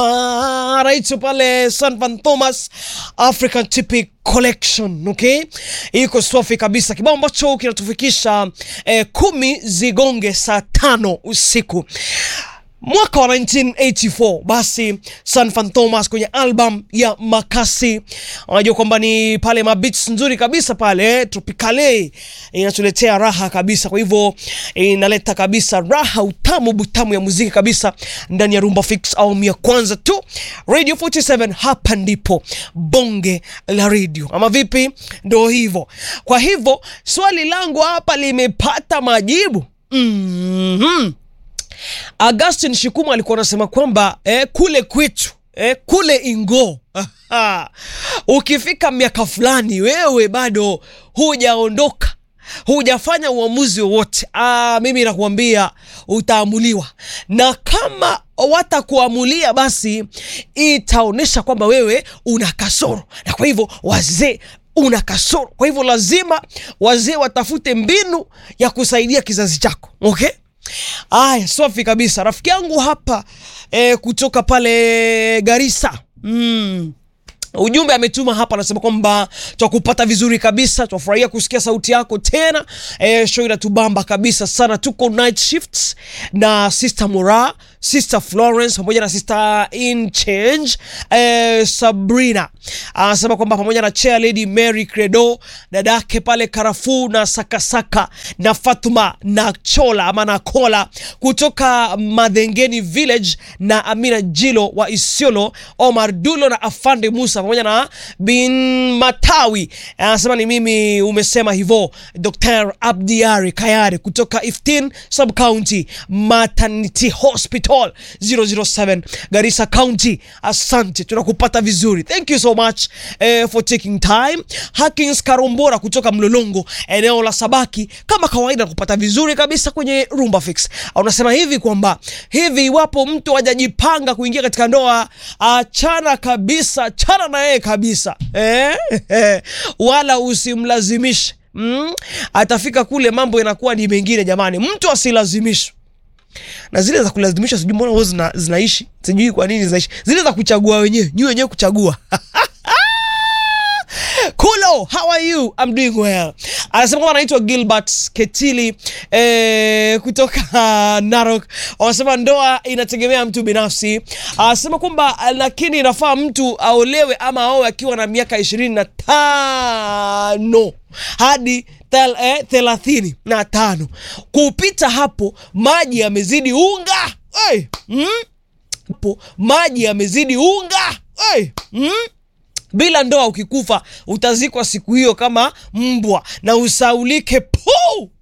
anaitwa pale San Van Thomas African Typic Collection, okay, iko safi kabisa, kibao ambacho kinatufikisha eh, kumi zigonge saa tano usiku mwaka wa 1984 basi San Van Thomas kwenye album ya Makasi, unajua kwamba ni pale mabits nzuri kabisa pale Tropicale inatuletea raha kabisa. Kwa hivyo inaleta kabisa raha, utamu butamu ya muziki kabisa ndani ya Rumba Fix awamu ya kwanza tu, Radio 47 hapa ndipo bonge la radio, ama vipi? Ndo hivyo. Kwa hivyo swali langu hapa limepata majibu mm-hmm. Augustin Shikumu alikuwa anasema kwamba eh, kule kwetu eh, kule Ingo ukifika miaka fulani wewe bado hujaondoka hujafanya uamuzi wowote, ah, mimi nakuambia utaamuliwa, na kama watakuamulia basi itaonyesha kwamba wewe una kasoro, na kwa hivyo wazee una kasoro. Kwa hivyo lazima wazee watafute mbinu ya kusaidia kizazi chako, okay? Aya, safi kabisa. Rafiki yangu hapa eh, kutoka pale Garissa mm. Ujumbe ametuma hapa, anasema kwamba twakupata vizuri kabisa, twafurahia kusikia sauti yako tena. E, show inatubamba kabisa sana. Tuko night shifts na Sister Mura, Sister Florence pamoja na Sister In Change e, Sabrina anasema kwamba pamoja na Chair Lady Mary Credo, dadake pale Karafu na Sakasaka na Fatuma na Chola ama na Kola kutoka Madhengeni Village na Amina Jilo wa Isiolo, Omar Dulo na Afande Musa pamoja na bin Matawi anasema ni mimi umesema hivyo. Dr Abdiari Kayare kutoka Iftin Sub County Maternity Hospital 007 Garissa County, asante, tunakupata vizuri, thank you so much eh, for taking time. Hakins Karombora kutoka Mlolongo eneo la Sabaki, kama kawaida kupata vizuri kabisa kwenye Rumba Fix. Unasema hivi kwamba hivi iwapo mtu hajajipanga kuingia katika ndoa, achana kabisa, achana na yeye kabisa eh? wala usimlazimishe mm? Atafika kule mambo yanakuwa ni mengine. Jamani, mtu asilazimishwe na zile za kulazimishwa, sijui mbona huwa zina, zinaishi, sijui kwa nini zinaishi, zile za kuchagua wenyewe, nyi wenyewe kuchagua Kulo, how are you? I'm doing well. Anasema kwamba anaitwa Gilbert Ketili eh, kutoka uh, Narok. Wanasema ndoa inategemea mtu binafsi. Anasema kwamba lakini inafaa mtu aolewe ama aoe akiwa na miaka ishirini na tano hadi tel, eh, thelathini na tano. Kupita hapo maji yamezidi unga. Hey, mm? Hapo maji yamezidi unga. Hey, mm? bila ndoa ukikufa utazikwa siku hiyo kama mbwa na usaulike pu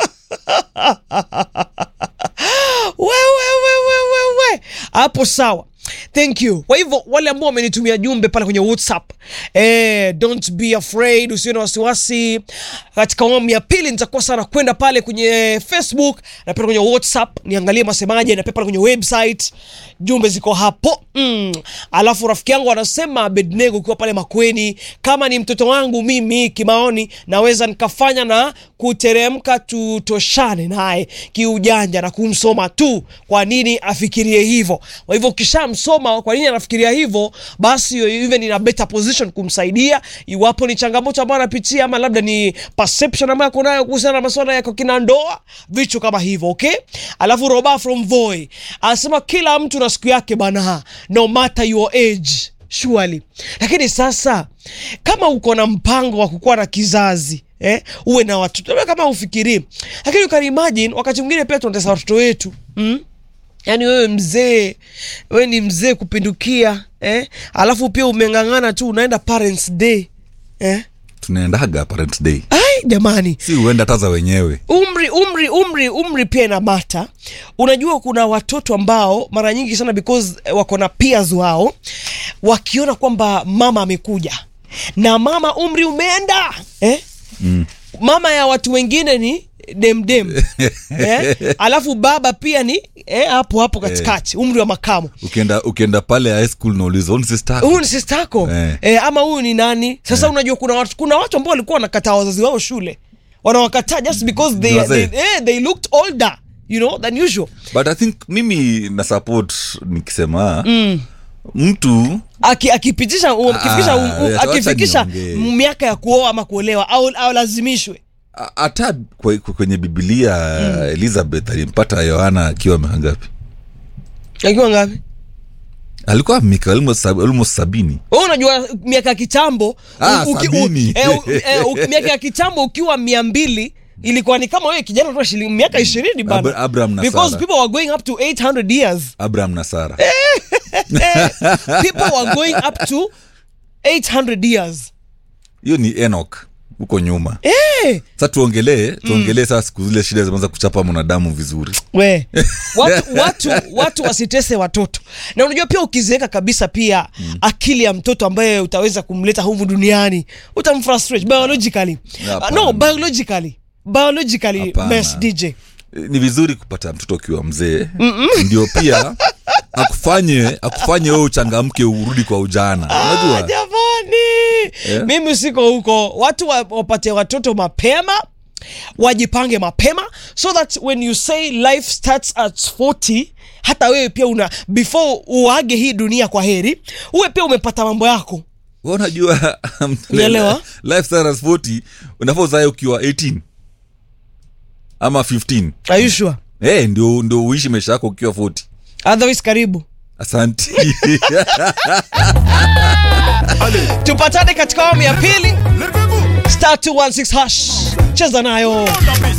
wewewewewewe hapo sawa thank you kwa hivyo wale ambao wamenitumia jumbe pale kwenye whatsapp eh, don't be afraid usiwe na wasiwasi katika awamu ya pili nitakuwa sana kwenda pale kwenye facebook na pia kwenye whatsapp niangalie masemaje na pia pale kwenye website jumbe ziko hapo mm. alafu rafiki yangu anasema bednego ukiwa pale makweni kama ni mtoto wangu mimi kimaoni naweza nikafanya na kuteremka tutoshane naye kiujanja na kumsoma tu kwa nini afikirie hivyo kwa hivyo ukishamsoma kwa nini anafikiria hivyo basi even in a better position kumsaidia iwapo ni changamoto ambayo anapitia ama labda ni perception ambayo ako nayo kuhusiana na masuala ya kina ndoa vitu kama hivyo okay alafu roba from voi anasema kila mtu na siku yake bana no matter your age surely lakini sasa kama uko na mpango wa kukuwa na kizazi eh, uwe na watoto labda kama ufikirii lakini ukani imagine wakati mwingine pia tunatesa watoto wetu mm? yaani wewe mzee wewe ni mzee kupindukia eh? alafu pia umeng'ang'ana tu unaenda parents day eh? tunaendaga parent day ai jamani si huenda hata za wenyewe umri umri umri umri pia ina mata unajua kuna watoto ambao mara nyingi sana because eh, wako na peers wao wakiona kwamba mama amekuja na mama umri umeenda eh? mm. mama ya watu wengine ni demdem eh? alafu baba pia ni eh, hapo hapo katikati umri wa makamo ukienda ukienda pale high school nauliza "Huyu ni sister yako?" huyu ni sister yako Eh. eh, ama huyu ni nani sasa unajua kuna watu kuna watu ambao walikuwa wanakataa wazazi wao shule wanawakataa just because they, Ni wazee. they, eh, they looked older you know than usual but i think mimi na support nikisema mm. mtu Aki- akipitisha um, akifikisha um, um, Ah, wacha akifikisha niongee. miaka ya kuoa ama kuolewa au, au lazimishwe a- hata kwe- kwenye bibilia elizabeth alimpata yohana akiwa miaka ngapi akiwa ngapi alikuwa mika almost sab- almost sabini wewe unajua miaka ya kitambo Ah, u- uki- u- sabini. eh, u- eh, u- miaka ya kitambo ukiwa mia mbili ilikuwa ni kama wewe kijana tu shilingi miaka ishirini bana Abra- Abraham na because Sarah. people were going up to 800 years abraham na sara people were going up to 800 years hiyo ni enok huko nyuma eh sa tuongelee tuongelee saa siku zile shida zimeanza kuchapa mwanadamu vizuri we watu, watu, watu wasitese watoto na unajua pia ukiziweka kabisa pia mm. akili ya mtoto ambaye utaweza kumleta humu duniani utamfrustrate biologically Hapana. uh, no biologically biologically Hapana. best dj ni vizuri kupata mtoto ukiwa mzee ndio pia akufanye akufanye wewe uchangamke urudi kwa ujana Ah, unajua jamani Eh? mimi siko huko watu wa- wapate watoto mapema wajipange mapema so that when you say life starts at 40 hata wewe pia una before uage hii dunia kwa heri uwe pia umepata mambo yako Wewe unajua Unaelewa? life stars 40 unafaa uzae ukiwa 18 ama 15 Are you sure? hey, ndio ndio uishi maisha yako ukiwa 40 otherwise karibu asanti tupatane katika awamu ya pili star 216 hash cheza nayo